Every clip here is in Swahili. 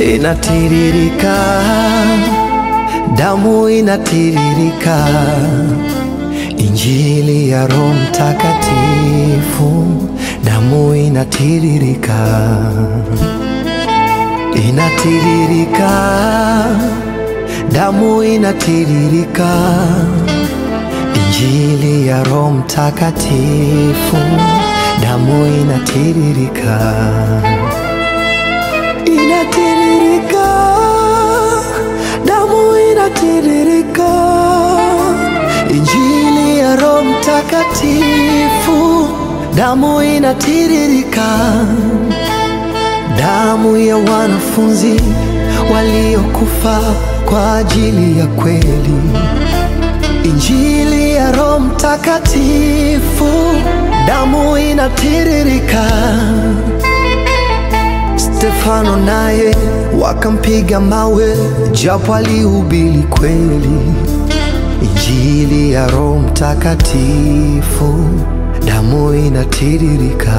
inatiririka, damu inatiririka, Injili ya Roho Mtakatifu, damu inatiririka, inatiririka, damu inatiririka, Injili ya Roho Mtakatifu, damu inatiririka inatiririka, damu inatiririka, Injili ya Roho Mtakatifu, damu inatiririka, damu ya wanafunzi waliokufa kwa ajili ya kweli, Injili ya Roho Mtakatifu, damu inatiririka. Stefano naye wakampiga mawe, japo alihubiri kweli, Injili ya Roho Mtakatifu, damu inatiririka.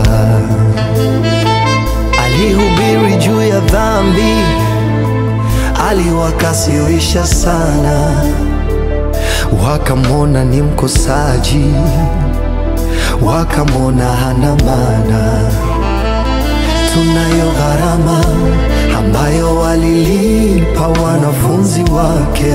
Alihubiri juu ya dhambi, aliwakasirisha sana, wakamwona ni mkosaji, wakamwona hana maana tunayo gharama ambayo walilipa wanafunzi wake.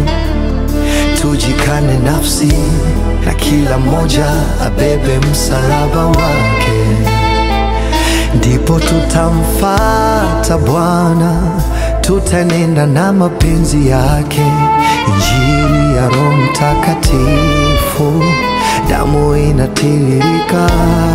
Tujikane nafsi na kila mmoja abebe msalaba wake, ndipo tutamfata Bwana, tutanenda na mapenzi yake. Injili ya Roho Mtakatifu, damu inatiririka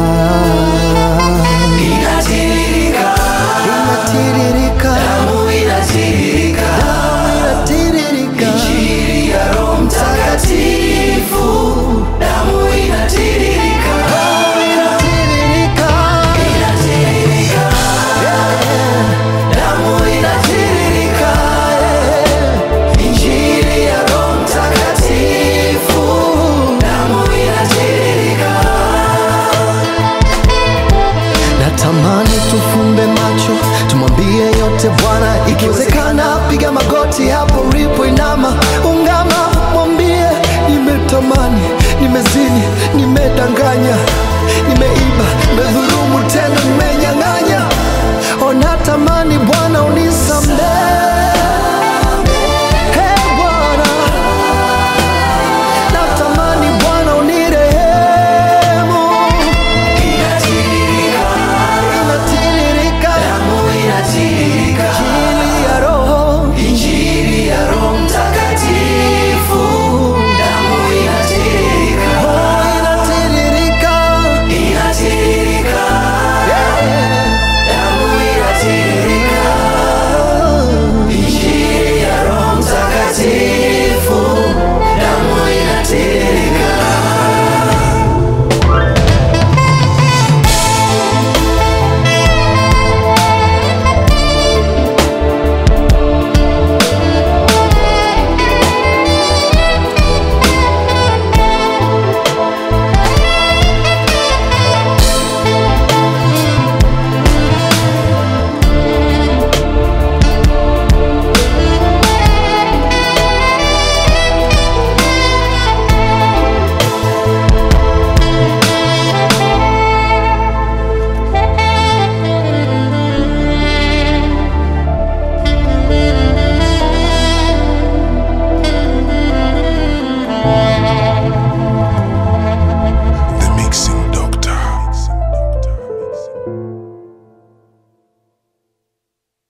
Inatiririka, inatiririka, damu inatiririka, inatiririka, Injili ya Roho Mtakatifu, damu inatiririka, inatiririka, inatiririka, damu inatiririka, Injili ya Roho Mtakatifu, damu inatiririka. natamani tufumbe macho tumwambie yote Bwana, ikiwezekana piga magoti hapo ulipo, inama, ungama, mwambie nimetamani, nimezini, nimedanganya, nimeiba, nimedhulumu, tena nimenyang'anya, ona tamani Bwana unisamehe